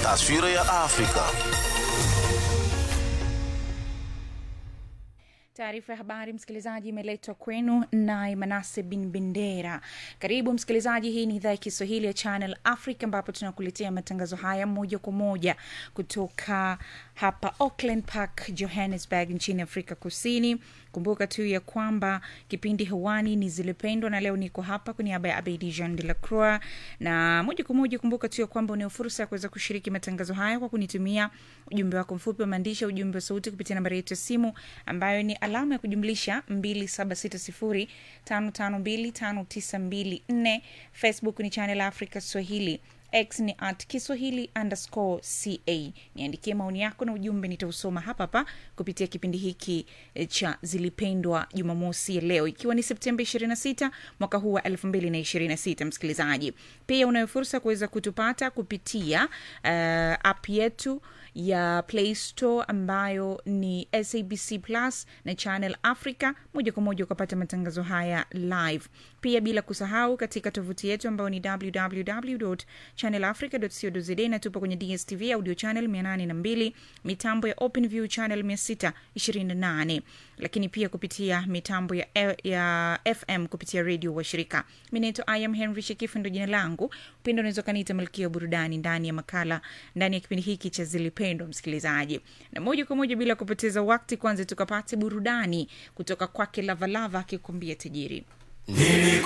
Taswira ya Afrika. Taarifa ya habari msikilizaji, imeletwa kwenu naye Manase bin Bendera. Karibu msikilizaji, hii ni idhaa ya Kiswahili ya Channel Africa ambapo tunakuletea matangazo haya moja kwa moja kutoka hapa Auckland Park, Johannesburg nchini Afrika Kusini. Kumbuka tu ya kwamba kipindi hewani ni Zilipendwa, na leo niko hapa kwa niaba ya Abedi Jean de la Croix, na moja kwa moja, kumbuka tu ya kwamba unao fursa ya kuweza kushiriki matangazo haya kwa kunitumia ujumbe wako mfupi wa maandishi, ujumbe wa sauti kupitia nambari yetu ya simu ambayo ni alama ya kujumlisha 276055259254. Facebook ni Channel Africa Swahili x ni at kiswahili underscore ca niandikie maoni yako na ujumbe nitausoma hapa hapa kupitia kipindi hiki eh, cha zilipendwa jumamosi ya leo ikiwa ni septemba 26 mwaka huu wa 2026 msikilizaji pia unayo fursa kuweza kutupata kupitia uh, app yetu ya play store ambayo ni sabc plus na channel africa moja kwa moja ukapata matangazo haya live pia bila kusahau katika tovuti yetu ambayo ni www channelafrica.co.za na tupo kwenye dstv audio channel 802 mitambo ya openview channel 628 lakini pia kupitia mitambo ya, ya fm kupitia redio washirika mi naitwa im henry shekifu ndo jina langu upendo unaweza ukaniita malkia wa burudani ndani ya makala ndani ya kipindi hiki cha zilipendwa msikilizaji na moja kwa moja bila kupoteza wakti kwanza tukapate burudani kutoka kwake lavalava akikuambia tajiri Nilikuwa